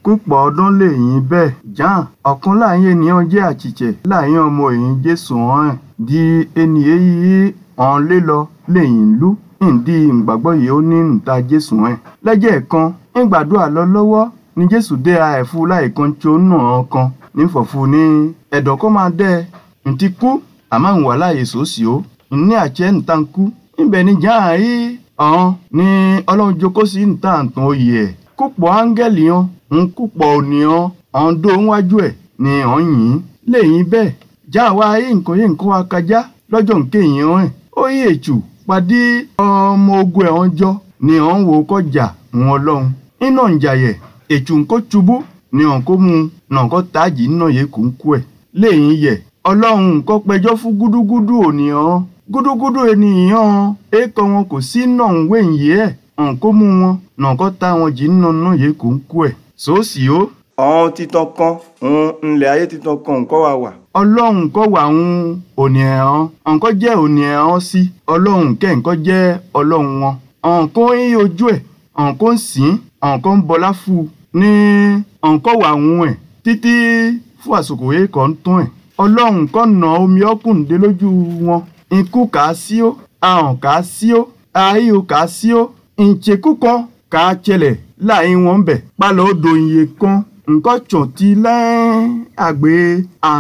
kúpọ̀ ọdún lẹ́yìn bẹ́ẹ̀ jan ọ̀kan láàyè ènìyàn jẹ́ àchìchẹ̀ láàyè ọmọ èyí jésù hàn ẹ̀ di ẹni èyí ọ̀n lé lọ lẹ́yìn lú ìdí ìgbàgbọ́ yìí ó ní níta jésù ẹ̀ lẹ́jẹ̀ kan ìgbàdúrà lọ lọ́wọ́ ni jésù dé àẹ̀fú láìkan tí ó nà án kan nífọ̀fù ní ẹ̀dọ̀ kó máa dẹ́ ẹ̀ ntí kú àmọ́ ìwà láàyè sòsì ó ní àjẹ́ níta ń kú níbẹ̀ ni jan àyè ọ̀hún ni ọlọ́run jókòó sí níta àtàn oyè ẹ̀ kúpọ̀ áńgẹ́lì hàn ń kúpọ̀ ònìyàn ọ̀hún dó níwájú ẹ̀ ni ọ̀hún yìí lẹ́yìn bẹ́ẹ̀ já wa ayé nǹkan yé nǹkan wa kájá lọ́jọ́ nǹkan èèyàn ẹ̀ ó yí ètù pàdé ọmọ ogun ẹ̀ hàn jọ ni ọ̀hún wo kọjá wọn ọlọ́run iná ìjàyẹ̀ ètù nǹkó ṣubú ni ọ̀hún kó mu nàǹkó táàjì náà yẹ kó ń kú ẹ̀ lẹ́yìn yẹ̀ ọlọ́run nǹkan pẹjọ́ fún gúdúgúdú ònìyàn gúdúgúdú ènìyàn èèkọ wọn kò sí náà ń wéyìí ẹ̀ nǹkó mú wọn nàǹkó tá wọn jì nínú náà yẹ kó ń kú ẹ̀ sòsì ó ọ̀hún titan kan òun ńlẹ̀ ayé titan kan nǹkan wà wà. ọlọ́run kọ́ wà ń òní ẹ̀hán nǹkan jẹ́ òní ẹ̀hán sí ọlọ́run kẹ́ nǹkan jẹ́ ọlọ́run wọn. nǹkan ń ojú ẹ̀ nǹkan ń sìn nǹkan ń bọlá fún un ní nǹkan wà ń ẹ̀ títí fún àsìkò yìí kan tún ẹ̀. ọlọ́run kọ́ nà omi ọkùnrin lójú wọn ikú kà á sí ó ahọ̀n kà á sí ó ayé kà á sí ó ìṣekú kan kà á ṣẹlẹ̀ láàyè wọn bẹ̀ pálọ̀ odò iye kan nǹkan tsọ̀n ti lẹ́ àgbẹ̀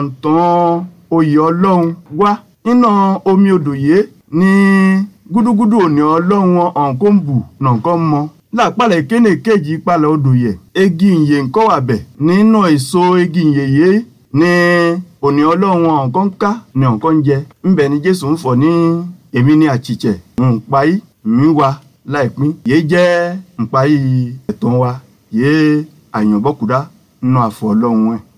àǹtàn oyè ọlọ́run wá nínú omi odò yìí ní gúdúgúdú òní ọlọ́run ọ̀hún kó ń bù nàǹkan mọ́ lápàlẹ̀ kéne kéjì palẹ̀ odò yẹ egi ìyè ńkọ́ wà bẹ̀ nínú èso egi ìyè yìí ní òní ọlọ́run ọ̀hún kan ká ní ọ̀hún kan jẹ ńbẹ̀ ni jésù ń fọ̀ ní èmi ní àchìchẹ̀ ńpa yìí mi wá láìpín yìí jẹ́ ńpa yìí ẹ̀tàn wa yìí àyànbọ́kúdá nínú àfọ̀ ọlọ́run ẹ̀.